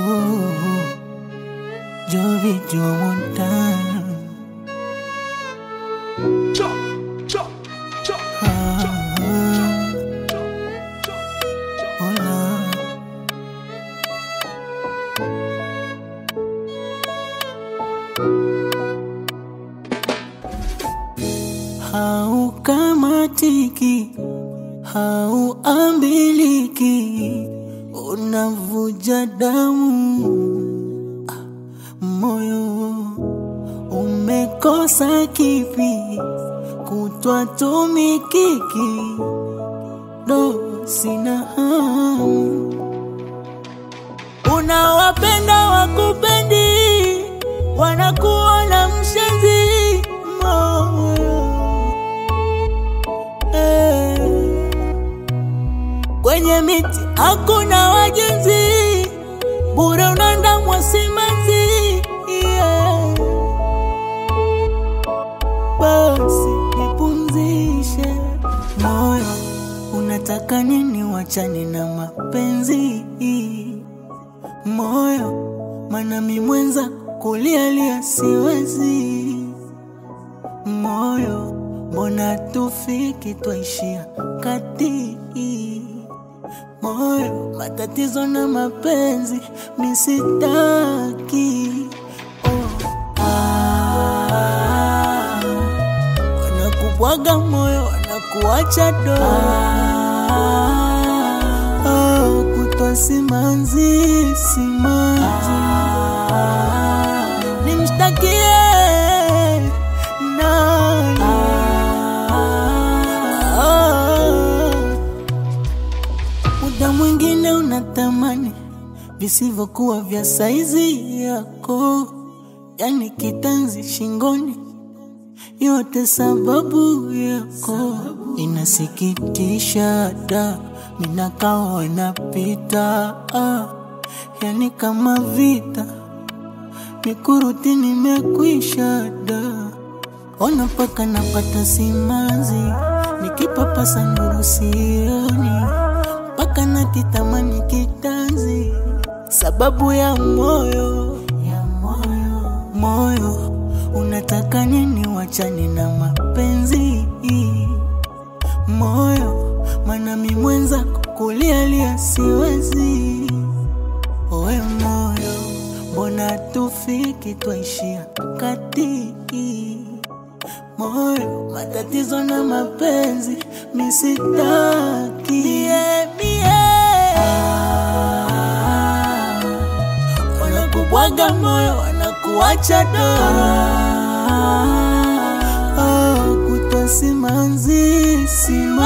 Jovi Jomontan Hola Haukamatiki, hauambiliki, unavuja damu moyo umekosa kipi? Kutwa tumikiki, do sina hamu. Unawapenda wakupendi, wanakuona mshenzi moyo eh. Kwenye miti hakuna wajenzi, bure unaandamwa simanzi yeah. Basi nipumzishe moyo, unataka nini? Wachani na mapenzi moyo, mana mi mwenza kulialia siwezi moyo, mbona tufiki twaishia kati moyo, matatizo na mapenzi misitaki oh. ah, wanakubwaga moyo wanakuacha do ah, kutwa simanzi simanzi nimshtakie nani ah, muda mwingine unatamani visivyokuwa vya saizi yako, yani kitanzi shingoni, yote sababu yako. Inasikitisha da, minakawa inapita ah, yani kama vita mikuruti nimekwisha da, ona mpaka napata simanzi, nikipapasa nuru sioni mpaka nakitamani kitanzi, sababu ya moyo ya moyo moyo, unataka nini? Wachani na mapenzi moyo, mana mi mwenza kulialia siwezi. Owe moyo, mbona tufiki twaishia kati moyo, matatizo na mapenzi misitaki mie, mie. Ah, wanakubwaga moyo wanakuacha do ah, kutwa simanzi simanzi